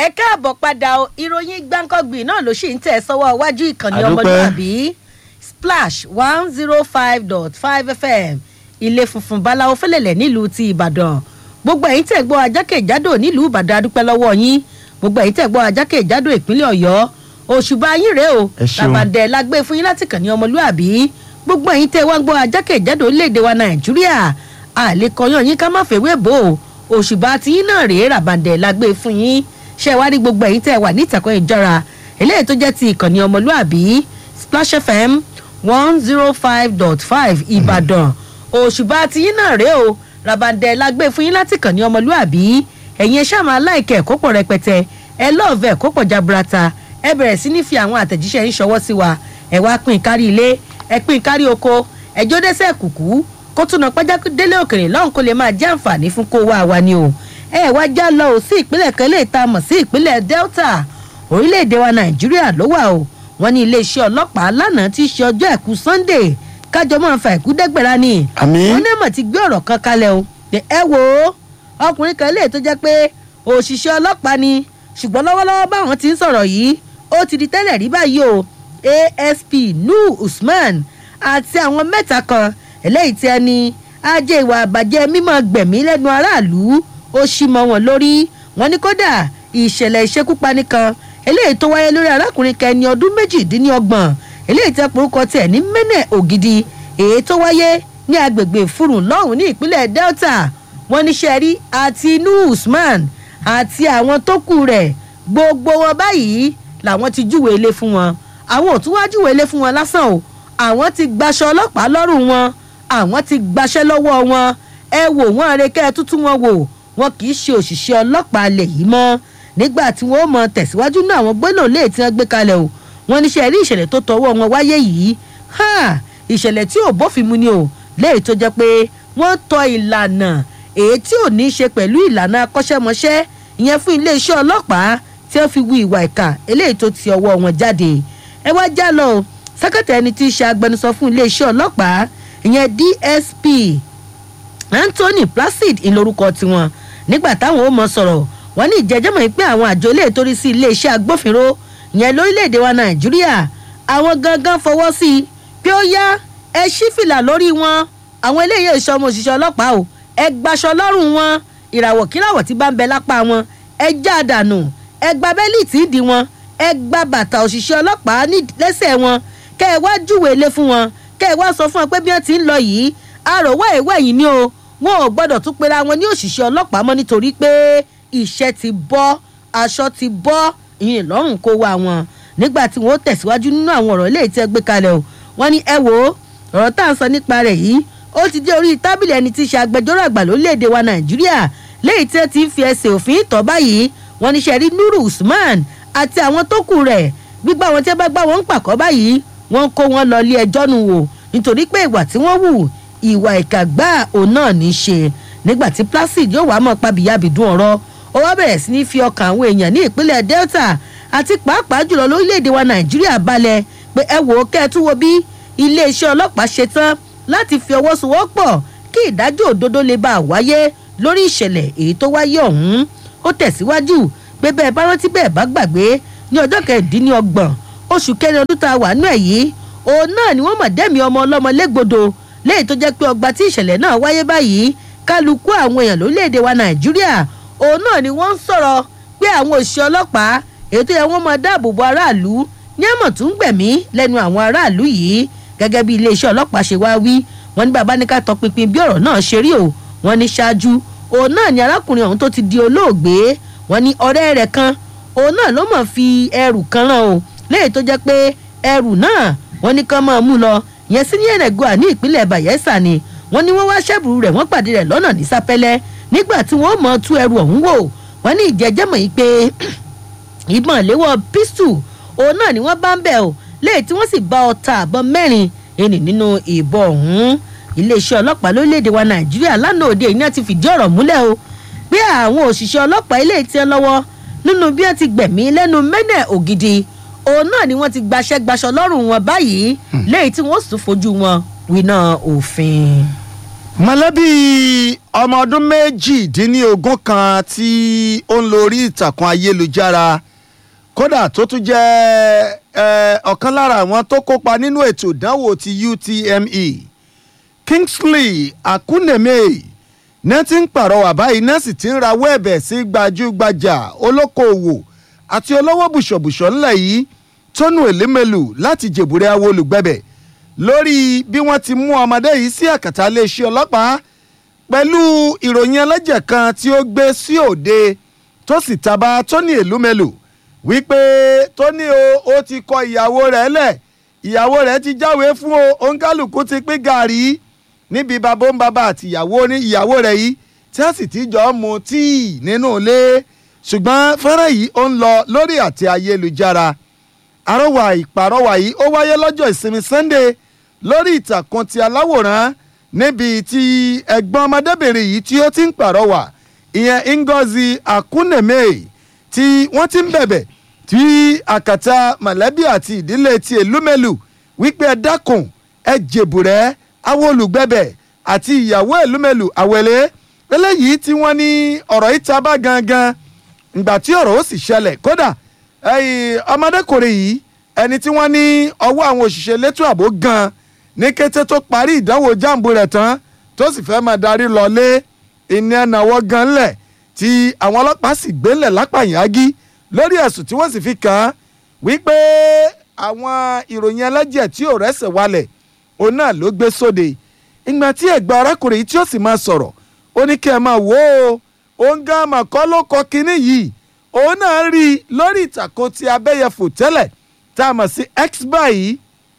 ẹ káàbọ̀ padà o ìròyìn gbáǹkọ́gbì náà ló sì ń tẹ̀ sọ́wọ́ iwájú ìkànnì Àdúpẹ́. ọmọlúwàbí splash one zero five dot five fm ilé funfun báláwo fẹlẹ̀lẹ̀ nílùú ti ìbàdàn gbogbo ẹ̀yin tẹ̀ gbọ́ ajákèjádò nílùú ìbàdàn adúpẹ́ lọ́wọ́ yín gbogbo ẹ̀yin tẹ̀ gbọ́ ajákèjádò ìpínlẹ̀ ọ̀yọ́ òṣùbà yín rèé o Ẹ ṣeun. làbàdẹ la gbé fún yín láti kàn ní ọmọlúwàbí gbogbo ẹ̀yin tẹ̀ wá ń gbọ́ ajákèjádò orílẹ̀-èdè wa nàìjíríà àlékọyán yín ká má fèwé bò ó òṣùbà tí yín náà rèé ràbàdẹ la gbé fún yín ṣe wá rí gbogbo ẹ̀yin tẹ̀ wà ní ìtàkùn ìjọra eléyìí tó jẹ́ ti ìkànnì ọmọlúwàbí splash fm one zero five dot five ìbàdàn òṣùbà tí yín náà rèé o ràbàdẹ la gbé fún yín láti kàn ní ọmọlúwàbí ẹ̀yin ẹ ṣáà máa láìkẹ́ ẹ̀kọ́ pọ̀ rẹpẹtẹ ẹ lọ́ọ̀fẹ́ ẹ̀kọ́ pọ̀ jaburata ẹ bẹ̀rẹ̀ sí ní fi àwọn àtẹ̀jíṣẹ́ yín ṣọwọ́ sí wa ẹ wá pín kárí ilé ẹ pín kárí oko ẹjọ́ dẹ́sẹ̀ kùkú kó tún náà pẹ́já délé òkèrè lọ́hùn kó lè máa jẹ́ àǹfààní fún kó wá wa ni o ẹ wá já lọ ò sí ìpínlẹ̀ kan lè ta mọ̀ sí ìpínlẹ̀ delta orílẹ̀-èdè wa nàìjíríà ló wà o wọ́n ní iléeṣẹ́ ọlọ́pàá lánàá tí í ṣe ọjọ́ àìkú sunday kájọ máa fa ìkú dẹ́gbẹ̀rá ni àmín wọ́n ní mọ̀ ti gbé ọ̀rọ̀ kan kalẹ̀ o pé ẹ wò ó ọkùnrin kan lè tó jẹ́ pé òṣìṣẹ́ ọlọ́pàá ni ṣùgbọ́n lọ́wọ́lọ́wọ́ báwọn ti ń sọ̀rọ̀ yìí ó ti di tẹ́lẹ̀ rí báyìí o asp nu usman àti àwọn mẹ́ta kan eléyìí tí ẹni ajé ìwà àbàjẹ́ mímọ́ gbẹ̀mí lẹ́nu aráàlú ó ṣí mọ́ wọn lórí wọn ní kódà ìṣẹ̀lẹ̀ ìṣekúpani kan eléyìí tó wáyé lórí arákùnrin kan ẹni ọdún méjìdínlọ́gbọ̀n eléyìí tẹ́ porúkọ tiẹ̀ ní mẹ́nẹ̀ ògidì èyí tó wáyé ní agbègbè furun lọ́hùn ní ìpínlẹ̀ delta wọn ní sẹ́rí àti inú usman àti àwọn tó kù rẹ̀ gbogbo wọn báyìí làwọn ti júwe ilé fún wọn àwọn ò tún wá júwe ilé fún wọn lásán o àwọn ti gbaṣọ ọlọ́pàá lọ́rùn wọn àwọn ti gbaṣẹ́ lọ́wọ́ wọn ẹ wò wọ́n àrekẹ́ tútù wọn wò wọn kì í ṣe òṣìṣẹ́ ọlọ́pàá lè yìí mọ́ nígbà tí wọ́n mọ tẹ̀síwájú náà àwọn gbóná lè tí wọ́n gbé kalẹ̀ o wọn níṣẹ́ rí ìṣẹ̀lẹ̀ tó tọwọ́ wọn wáyé yìí ha ìṣẹ̀lẹ̀ tí ò bófin mu ni o léyìí tó jẹ́ pé wọ́n tọ ìlànà èyí tí ò ní í ṣe pẹ̀lú ìlànà akọ́ṣẹ́mọṣẹ́ ìyẹn fún iléeṣẹ́ ọlọ́pàá tí wọ́n fi wu ìwà ìkà eléyìí tó ti ọwọ́ wọn jáde ẹ wá já lọ o sẹ́kẹ̀tẹ̀ ẹni tí í ṣe agbẹnusọ fún iléeṣẹ́ ọlọ́pàá ìyẹn dsp anthony placid ìlórúkọ tiwọn nígbà táwọn ó mọ sọ̀rọ̀ wọ́n ní ìjẹ́jẹ́mọ̀ yìí pé àwọn àjọ ilé ìtorí sí iléeṣẹ́ agbófinró ìyẹn lórílẹ̀‐èdè wa nàìjíríà àwọn gangan fọwọ́ sí i pé ó yá ẹ ṣí fìlà lórí wọn àwọn eléyìí èso ọmọ òṣìṣẹ́ ọlọ́pàá o ẹ gbaṣọ lọ́rùn wọn ìràwọ̀ kíràwọ̀ tí bá ń bẹ lápá wọn ẹ já dànù ẹ gba bẹ́líìtì ìdí wọn ẹ gba bàtà òṣìṣẹ́ ọlọ́pàá ní lẹ́sẹ̀ wọn kẹ́ ẹ wá júwe ilé fún wọn kẹ́ ẹ wá sọ fún wọn pé bí wọ́n ti ń lọ yìí àròwọ́ ìwé yìí ni o wọn ò gbọ́dọ̀ tún pera wọn ní òṣìṣẹ́ ọlọ́pàá mọ́ nítorí pé iṣẹ́ ti bọ́ aṣọ ti bọ́ ìyìn lọ́rùn kó wá wọn nígbà tí wọ́n tẹ̀síwájú nínú àwọn ọ̀rọ̀ ilé tí ẹ gbé kalẹ̀ o wọ́n ní ẹ wò ó ọ̀rọ̀ tá à ń sọ nípa rẹ̀ yìí ó ti dé orí tábìlì ẹni tí í ṣe agbẹjọ́rò àgbà lórílẹ̀‐èdè wa nàìjíríà léyìí tí ẹ ti ń fi ẹsẹ̀ òfin tọ́ báyìí wọ́n ní sẹ́rí nuru usman àti àwọn tó kù rẹ̀ gbígbà wọn tí ẹ bá gbá wọn ń pàkọ́ báyìí wọ́n kó wọn lọ ilé ẹjọ́ nu wò nítorí pé ìwà tí wọ́n wù ìwà ìkàgbá òun náà ní í ṣe nígbà tí placid yóò wá mọ̀ pabìyàbìdún ọ̀rọ̀ ó wá bẹ̀rẹ̀ sí ní fi ọkàn àwọn èèyàn ní ìpínlẹ̀ delta àti pàápàá jùlọ lórílẹ̀‐èdè wa nàìjíríà balẹ̀ pé ẹ wò ó kẹ́ ẹ tún wo bí iléeṣẹ́ ọlọ́pàá ṣe tán láti fi ọwọ́ sowọ́pọ̀ kí ìdájọ́ òdodo lè bá a wáyé lórí ìṣẹ̀lẹ̀ èyí tó wáyé ọ̀hún ó tẹ̀síwájú pé bẹ́ẹ̀ bá rántí bẹ́ẹ̀ bá gbàgbé ní ọjọ́ kẹrìndínlọ́gbọ̀n oṣù kẹrin ọdún tá a wà nú ẹ̀ yìí òun náà ni wọ́n mọ̀ dẹ́mi ọmọ ọlọ́mọ légbodò léyìí tó jẹ́ pé ọgbà tí ìṣẹ̀lẹ̀ náà wáyé báyìí kálukú àwọn èèyàn lórílẹ̀‐èdè wa nàìjíríà òun náà ni wọ́n ń sọ̀rọ̀ pé àwọn òṣìṣẹ́ ọlọ́pàá èyí tó yẹ wọ́n máa dáàbò bo aráàlú ní àmọ̀ tún gbẹ̀mí lẹ́nu àwọn aráàlú yìí gẹ́gẹ́ bí iléeṣẹ́ ọlọ́pàá ṣe wá wí wọ́n ní bàbá ní ká tọpinpin bí ọ̀rọ̀ náà ṣe rí o wọ́n ní ṣáájú òun náà ni arákùnrin ọ̀hún tó ti di olóògbé wọ́n ní ọ̀rẹ́ rẹ̀ kan òun náà ló mọ̀ fi ẹrù kan rán o léyìí tó jẹ́ pé ẹrù náà wọ́n ní kán máa mú lọ yẹn sí ní ẹ̀rẹ̀gọ́à ní ìpínlẹ̀ bayelsa ni wọ́n ní wọ́n wá ṣẹ́bùrú rẹ̀ wọ́n pàdé rẹ̀ lọ́nà ní sápẹ́lẹ́ nígbà tí wọ́n mọ̀ tú ẹrù ọ̀hún wò wọ́n ní ìjẹ́jẹ́mọ̀ yìí pé ìbọn ìléwọ́ pistol òun náà ni wọ́n bá ń bẹ̀ o léyìí tí wọ́n sì bá ọta àbọ̀ mẹ́rin ẹni nínú ìbọn ọ̀hún iléeṣẹ́ ọlọ́pàá lórílẹ̀‐èdè wa nàìjíríà lánàá òde ìní ti fìdí ọ̀rọ̀ múlẹ̀ o pé àwọn òṣìṣẹ́ ọlọ́pàá ilé tí ń lọ́wọ́ nínú bí wọ́n ti gbẹ̀mí lẹ́nu mẹ́nẹ̀ ògidì òun náà ni wọ́n ti gbaṣẹ́ gbaṣọ lọ́rùn wọn báyìí léyìí tí wọ́n sì fojú wọn winá òfin. mọ̀lẹ́bí ọmọ ọdún méjìdínlógún kan tí ó ń lo orí ìtàkùn ayélujára kódà tó tún jẹ́ ẹ, ọ̀kan lára àwọn tó kópa nínú ètò ìdánwò ti UTME Kingsley Akuneme náà ti ń pàrọwà báyìí náà sì ti ń rawọ́ ẹ̀bẹ̀ sí gbajúgbajà olókoòwò àti olówó bùṣọ̀bùṣọ̀ ńlẹ̀ yìí tónú èlémèlú láti jèbúrẹ́ àwọn olùgbẹ̀bẹ̀ lórí bí wọ́n ti mú ọmọdé yìí sí àkàtà iléeṣẹ́ ọlọ́pàá pẹ̀lú ìròyìn ẹlẹ́jẹ̀ kan tí ó gbé sí òde tó sì taba tóní èlúmẹ̀lú wípé tóní o ó ti kọ ìyàwó rẹ̀ lẹ̀ ìyàwó rẹ̀ ti jáwèé fún o òǹkálùkù ti pín gàrí níbi bàbá ń bàbá àti ìyàwó ní ìyàwó rẹ̀ yìí tí wọ́n sì ti jọ mu tíì nínú ilé ṣùgbọ́n fẹ́rẹ̀ yìí ó ń lọ lórí àti ayélujára àrọwà ìpàrọwà yìí ó wáyé lọ́jọ́ ìsinmi Sunday lórí ìtàkùn ti aláwòrán níbi tí ẹ̀gbọ́n ọmọdébìnrin yìí tí ó ti ń pàrọwà ìyẹn Ngozi Akuneme tí wọ́n ti ń bẹ̀bẹ̀ tí àkàtà mọ̀lẹ́bí àti ìdílé ti èlúmẹ̀lù wípé ẹ dákun ẹ jèbùrẹ́ àwọn olùgbẹ̀bẹ̀ àti ìyàwó èlúmẹ̀lù àwẹ̀lẹ́ eléyìí tí wọ́n ní ọ̀rọ̀ yìí ta bá gangan ìgbà tí ọ̀rọ̀ ó sì ṣẹlẹ̀ kódà ẹ̀yìn ọmọdékùnrin yìí ẹni tí wọ́n ní ọwọ́ àwọn òṣìṣẹ́ elétò ààbò gan ní kété tó parí ìdánwò jáàmù rẹ̀ tán tó sì fẹ́ máa darí lọlé ìní ẹ̀nàwọ́ gan lẹ̀ tí àwọn ọlọ́pàá sì gbélẹ̀ lápàyàgí lórí ẹ̀sùn tí wọ́n sì fi kàn án wípé àwọn ìròyìn ẹlẹ́jẹ̀ tí ò rẹ́sẹ̀ walẹ̀ òun náà ló gbé sóde ìgbà tí ẹ̀gbọ́n arákùnrin yìí tí ó sì máa sọ̀rọ̀ ó ní kí ẹ máa wò ó òun gan àmọ̀kọ́ ló kọ kinní yìí òun náà rí i lórí ìtàkùn ti abẹ́yẹfò tẹ́lẹ̀ tá a mọ̀ sí x báyìí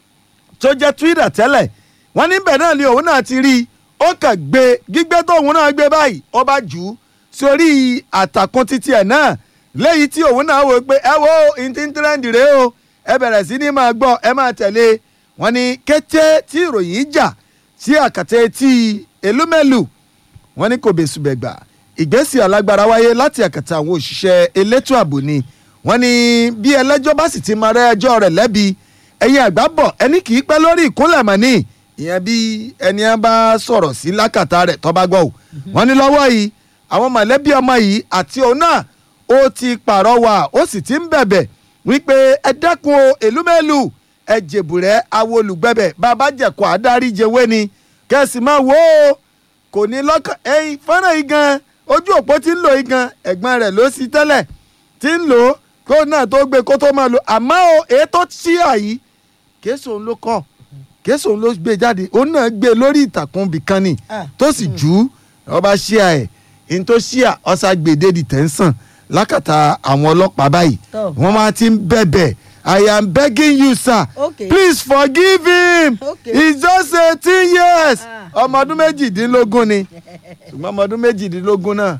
tó jẹ́ twitter tẹ́lẹ̀ wọ́n níbẹ̀ náà ni òun náà ti rí i ó kàn gbé gbígbé tóun náà gbé báyìí ó bá jù ú sórí àtàkùn títí ẹ̀ náà léyìí tí òun náà wò pé ẹ wo ìntíntíráǹdì rèé o ẹ bẹ̀rẹ̀ sí ní máa gbọ́ ẹ máa tẹ̀lé wọ́n ní kété tí ìròyìn jà sí àkàtà etí elúmẹ̀lù wọ́n ní kò bẹ̀sùbẹ̀gbà ìgbésí alágbára wáyé láti àkàtà àwọn òṣìṣẹ́ elétò ààbò ni wọ́n ní bí ẹlẹ́jọ́ bá sì ti máa rẹ́ ẹjọ́ rẹ̀ lẹ́bi ẹ̀yin àgbà bọ̀ ẹni kì í pẹ́ lórí ìkúnlẹ̀ mọ́ni ìyẹn bí ẹni á bá sọ̀rọ̀ sí lákàtà rẹ̀ tó bá gbọ́ ò wọ́n ní lọ́wọ́ yìí àwọn mọ̀lẹ́bí ọmọ yìí àti òun náà ó ti pàrọwà ó sì ti ń bẹ̀bẹ̀ wípé ẹ dẹ́kun o èlúmẹ́lù ẹ jèbùrẹ́ àwọn olùgbẹ̀bẹ̀ bàbá jẹ̀kọ́ àdárí jẹwé ni kẹ́sì máa wò ó kò ní lọ́kàn ẹ̀yìn fọ́nrán yìí gan ojú òpó tí ń lò yìí gan ẹ̀gbọ́n rẹ̀ ló sí tẹ́lẹ̀ tí ń lò ó kó náà tó gbé kó tó máa lò àmọ́ o èyí tó ṣí àyí kéésì òun ló kọ́ kéésì òun ló gbé jáde òun náà gbé lórí ìtàkùn bìkan ni tó sì jù ú ọba ṣíà ẹ̀ ní tó ṣíà ọ̀sà gbèdé di tẹ̀sán lákàtà àwọn ọlọ́pàá báyìí Tó. wọ́n máa ti ń bẹ̀bẹ̀ I am begging you sir Okay. please forgive him Okay. he's just eighteen years Ah. ọmọ ọdún méjìdínlógún ni ṣùgbọ́n ọmọ ọdún méjìdínlógún náà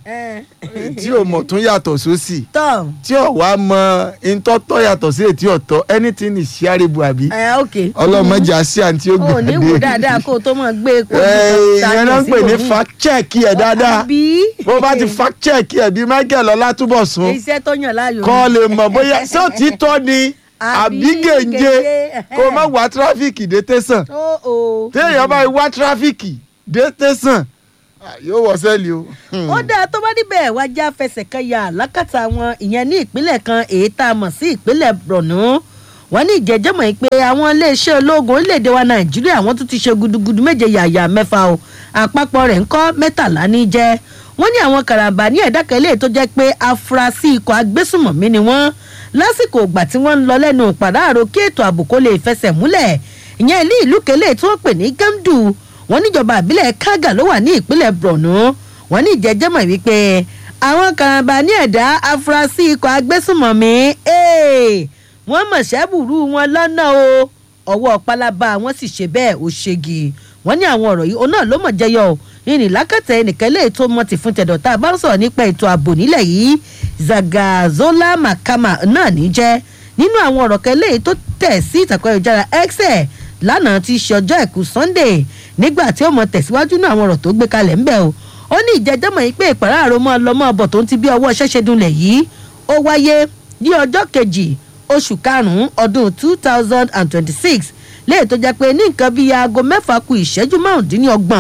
tí ò mọ̀ tún yàtọ̀ sósì tọ́ tí ò wá mọ ntọ́tọ́ yàtọ̀ sí ètí ọ̀tọ̀ anything is shareable àbí ẹ ok ọlọ́mọdé àṣì àǹtí ó o ní wò gbàdé dáadáa kó o tó mọ̀ gbé epo ìyẹn náà ń pè ní fact check ẹ̀ dáadáa àbí bó bá ti fact check ẹ̀ bí Michael Ọlátúbọ̀sún iṣẹ́ tó yàn láàyò kọ́ lè mọ̀ bóyá ṣé òtítọ́ ni àbí Àbí gèǹje gèǹje, kó o má wá tráfíìkì dé tẹ̀sán ó o. téèyàn bá wá tráfíìkì dé tẹ̀sán ah, yóò wọ sẹ́ẹ̀lì o. Hmm. ó dáa tó bá níbẹ̀ wá já fẹsẹ̀ kan ya lákàtà wọn ìyẹn ní ìpínlẹ̀ kan èyí tá a mọ̀ sí ìpínlẹ̀ Borno wọ́n ní ìjẹ́jẹ́mọ̀ yìí pé àwọn iléeṣẹ́ ológun orílẹ̀-èdè wa Nàìjíríà wọ́n tún ti ṣe gudugudu méje yàyà mẹ́fà o àpapọ̀ rẹ̀ ń kọ́ mẹ́tàlá ní jẹ́ wọ́n ní àwọn karambà ní ẹ̀dá kan eléyìí tó jẹ́ pé afurasí ikọ̀ agbésùmọ̀mí ni wọ́n lásìkò ìgbà tí wọ́n ń lọ lẹ́nu ìpàdáàrò kí ètò ààbò kó lè fẹsẹ̀ múlẹ̀ ìyẹn ilé ìlú kele tí wọ́n pè ní Gamdu wọ́n níjọba ìbílẹ̀ Kaga ló wà ní ìpínlẹ̀ Borno wọ́n ní ìjẹ́jẹ́mọ̀ wípé àwọn karambà ní ẹ̀dá afurasí ikọ̀ agbésùmọ̀mí ee, wọ́n mọ̀ ṣẹ́bùrú wọn lọ́nà o ọwọ́ pálábá wọn sì ṣe bẹ́ẹ̀ ó ṣègi wọ́n ní àwọn ọ̀rọ̀ yìí òun náà ló mọ̀ jẹyọ o ìrìn lákàtà ẹnìkan lè tó mọ ti fún tẹ̀dọ̀ tá a bá ń sọ̀rọ̀ nípa ètò ààbò nílẹ̀ yìí Zagazola Makama náà ní jẹ́ nínú àwọn ọ̀rọ̀ kan léyìí tó tẹ̀ sí ìtàkùn ayélujára X ẹ̀ lánàá ti ṣe ọjọ́ àìkú Sunday nígbà tí ó mọ tẹ̀síwájú náà àwọn ọ̀rọ̀ tó gbé kalẹ̀ ńbẹ̀ o ó ní ìjẹ́jọ́mọ̀ yìí pé ìpàráàrọ̀ mọ́ lọ́mọ ọbọ̀ tó ń ti bí ọwọ́ ṣẹ́ṣẹ́ dunlẹ̀ yìí ó wáyé ní ọjọ́ kejì oṣù karùn-ún ọdún two thousand and twenty-six léyìí tó jẹ́ pé ní nǹkan bíi aago mẹ́fà ku ìṣẹ́jú márùndínlọ́gbọ̀n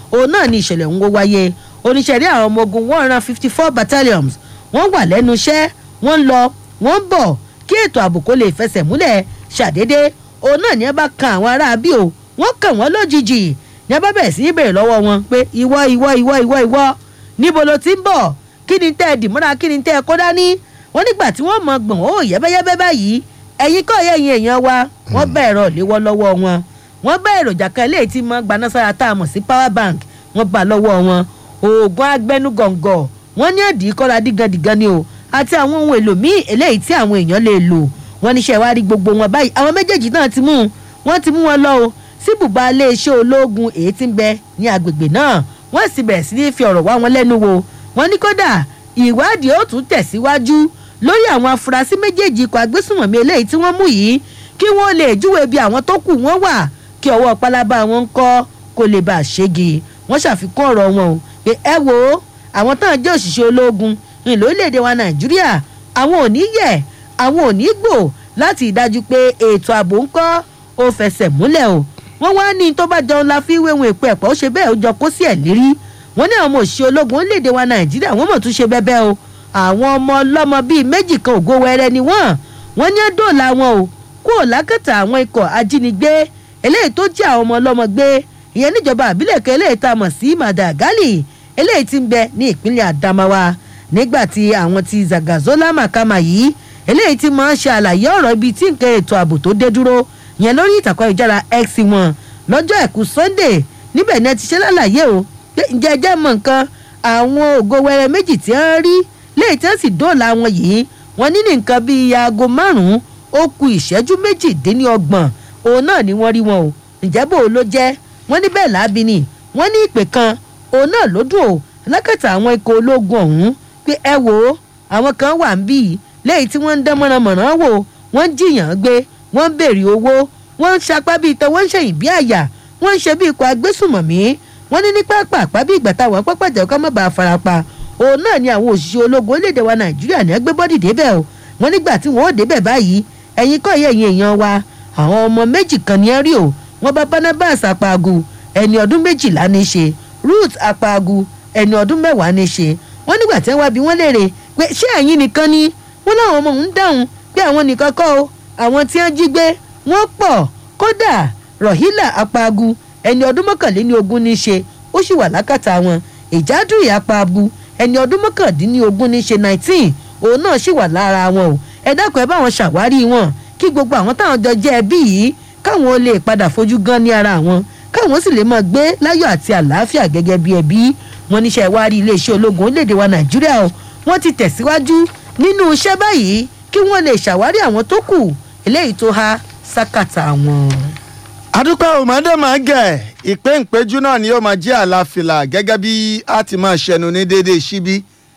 òun náà ni ìṣẹ̀lẹ̀ ń wó wáyé oníṣẹ́rí àwọn ọmọ ogun one hundred and fifty four battalions wọ́n wà lẹ́nu iṣẹ́ wọ́n ń lọ wọ́n ń bọ̀ kí ètò ààbò kó lè fẹsẹ̀ múlẹ̀ ṣàdédé òun náà ní ẹ bá kan àwọn aráabí o wọ́n kàn wọ́n lójijì ní ẹ bá bẹ̀rẹ̀ sí í béèrè lọ́wọ́ wọn pé ìwọ ìwọ ìwọ ìwọ ìwọ níbo ló ti ń bọ̀ kí ni tẹ́ ẹ dìmúra kí ni tẹ́ ẹ kó dání wọ́n nígbà tí wọ́n mọ gbọ̀n ó yẹ́bẹ́yẹ́bẹ́ báyìí ẹ̀yin kọ́ ẹ̀yin èèyàn wa wọ́n bá ẹ̀rọ léwọ́ lọ́wọ́ wọn wọ́n bá èròjà kan eléyìí tí mọ́ gbanására tá a mọ̀ sí power bank wọ́n bá lọ́wọ́ wọn oògùn agbẹnugọ̀ngọ̀ wọ́n ní ẹ̀dí kọ́ra dígandígan ni o àti àwọn ohun èlò míì eléyìí tí àwọn èèyàn lè lò wọ́n níṣẹ́ wá rí gbogbo wọn báyìí àwọn méjèèjì náà ti mú un wọ́n ti mú wọn lọ o sí bùbá iléeṣẹ́ ológun èyí tí ń bẹ ní agbègbè náà wọ́n sì bẹ̀rẹ̀ sí ní fi ọ̀rọ̀ wá wọn lẹ́nu wò wọ́n ní kódà ìwádìí ó tún tẹ̀síwájú lórí àwọn afurasí méjèèjì ikọ̀ agbésùnmọ̀mí eléyìí tí wọ́n mú yìí kí wọ́n lè júwèé bí àwọn tó kù wọ́n wà kí ọwọ́ pálábá wọn ń kọ́ kó lè bá a ṣégi wọ́n ṣàfikún ọ̀rọ̀ wọn o pé ẹ wo àwọn tán jẹ́ òṣìṣẹ́ ológun ní lórílẹ̀‐èdè wa nàìjíríà àwọn ò ní yẹ̀ àwọn ò ní gbò láti ìdájú pé ètò ààbò ń kọ́ ó fẹsẹ̀ múlẹ̀ o wọ́n wá ní tó bá jọun la fi wéwọn èpo ẹ̀pọ̀ ó ṣe bẹ́ẹ̀ ó jọ kó sí ẹ̀ lérí wọ́n ní àwọn ọmọ òṣìṣẹ́ ológun orílẹ̀‐èdè wa nàìjíríà wọ́n mọ̀ tún ṣe bẹ́ẹ̀ o àwọn ọmọ ọlọ́mọ bíi méjì kan ògo wẹrẹ ni wọ́n wọ́n ní dóòlà wọn o kúrò lákàtà àwọn ikọ̀ ajínigbé eléyìí tó jẹ́ àwọn ọmọ ọlọ́mọ gbé ìyẹn níjọba àbílẹ̀ kan eléyìí tá a mọ̀ sí madagali eléyìí tí ń bẹ ní ìpínlẹ̀ adamawa nígbà tí àwọn ti zagazola makama yìí eléyìí tí máa ń ṣe àlàyé ọ̀rọ̀ ibi tí nǹkan ètò ààbò tó dé dúró yẹn lórí ìtàkùn ayélujára x wọn lọ́jọ́ àìkú sunday níbẹ̀ ni ẹ ti ṣe lálàyé o pé ǹjẹ́ ẹjẹ́ mọ̀ nǹkan àwọn ògo wẹrẹ méjì tí wọ́n rí léyìí tí wọ́n sì dóòlà wọn yìí wọ́n ní ní nǹkan bíi aago márùn-ún ó ku ìṣẹ́jú méjìdínlọ́gbọ̀n òun náà ni wọ́n rí wọn o ǹjẹ́ bò ó ló jẹ́ wọ́n ní bẹ́ẹ̀ láabi ni wọ́n ní ìpè kan òun náà ló dùn o lákàtà àwọn ikọ̀ ológun ọ̀hún pé ẹ wò ó àwọn kan wà ń bí yìí léyìí tí wọ́n ń dán mọ̀nàmọ̀nà wò wọ́n ń jiyàn gbé wọ́n ń béèrè owó wọ́n ń sapá bíi tán wọ́n ń ṣèyìn bí àyà wọ́n ń ṣe bí ikọ̀ agbésùmọ̀mí wọ́n ní ní pápá àpá bí ìgbà táwọn pápá jẹ́ ká má bàa farapa òun náà ni àwọn òṣìṣẹ́ ológun orílẹ̀-èdè wa nàìjíríà ní ẹgbẹ́ bọ́dì débẹ̀ o wọ́n nígbà tí wọ́n ó débẹ̀ báyìí ẹ̀yin kọ́ ẹ̀yìn èèyàn wa àwọn ọmọ méjì kan ní ẹ rí o wọ́n bá barnabas apaagu ẹni ọdún méjìlá ní í ṣe ruth apaagu ẹni ọdún mẹ́wàá ní í ṣe wọ́n nígbà tí wọ́n wá bí wọ́n léèrè pé ṣé ẹ̀yin nìkan ni wọ́n láwọn ọmọ òun dáhùn pé àwọn nìkan kọ́ o àwọn tí wọ́n jí gbé wọ́n pọ̀ kódà rahila apaagu ẹni ọdún mọ́kànléní ogún ní í ṣe ó sì wà lákàtà wọn ìjádùn apaagu ẹni ọdún mọ́kàndínlógún ní í ṣe nineteen òun náà sì wà lára wọn o ẹ dákun ẹ bá wọn ṣàwárí wọn kí gbogbo àwọn táwọn jọ jẹ́ ẹbí yìí káwọn ó lè padà fojú gan ní ara wọn káwọn sì lè máa gbé láyọ̀ àti àlàáfíà gẹ́gẹ́ bí ẹbí wọn níṣẹ́ ìwárí iléeṣẹ́ ológun orílẹ̀-èdè wa nàìjíríà o wọ́n ti tẹ̀síwájú nínú iṣẹ́ báyìí kí wọ́n lè ṣàwárí àwọn tó kù eléyìí tó há sákàtà wọn. adúpẹ́ òmàdé máa gẹ̀ ìpè ìpéjú náà ni yóò máa jẹ́ àlàáfíà gẹ́gẹ́ bí a ti máa ṣẹnu ní déédéé síbí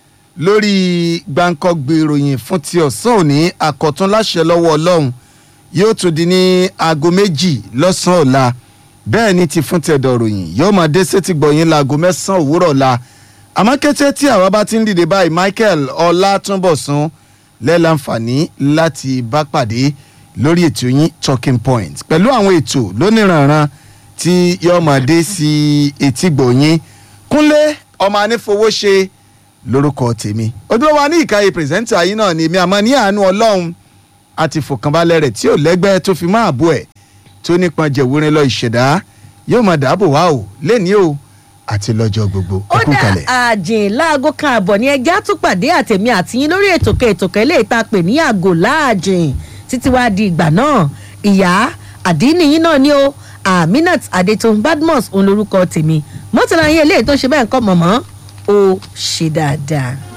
lórí gbàǹkọ́gbè ìròyìn fún ti ọ̀sán òní àkọ́tún láṣẹ lọ́wọ́ ọlọ́run yóò tún di ní aago méjì lọ́sàn-án ọ̀la bẹ́ẹ̀ ni ti fún tẹ̀dọ̀ ròyìn yóò máa dé sétí gbọ̀yìn laago mẹ́sàn-án òwúrọ̀ ọ̀la àmọ́ kété tí àwa bá ti ń dìde báyìí michael ọlátúnbọ̀sún lẹ́láǹfààní láti bá pàdé lórí ètò yín talking point pẹ̀lú àwọn ètò lóníranran tí yóò máa dé sí etí gbọ̀yìn kúnlé ọmọ anífowóṣe lórúkọ tèmi ojúlówó wa ní ìkàyè pírẹsẹ́ńtà yìí náà ni èmi àmọ́ ní àánú ọlọ́run àti fòkànbalẹ̀ rẹ̀ tí ò lẹ́gbẹ́ tó fi máa bọ̀ ẹ̀ tó nípọn jẹ̀wúrin lọ ìṣẹ̀dá yóò máa dáàbò wá o lẹ́ni o àti lọ́jọ́ gbogbo ó ẹkún dá kalẹ̀. àjìn láago kan àbọ̀ ní ẹja tún pàdé àtẹ̀mí àtìyín lórí ètòkè ètòkè eléyìí tá a pè ní àgò láàjìn títí wàá di ìgbà náà ìyá àdínníyín náà ni ó aminat adetun badmus òun lorúkọ tèmi mọ́tàlá yín eléyìí tó ṣe bẹ́ẹ̀ ń kọ́ mọ̀mọ́ ó ṣe dáadáa.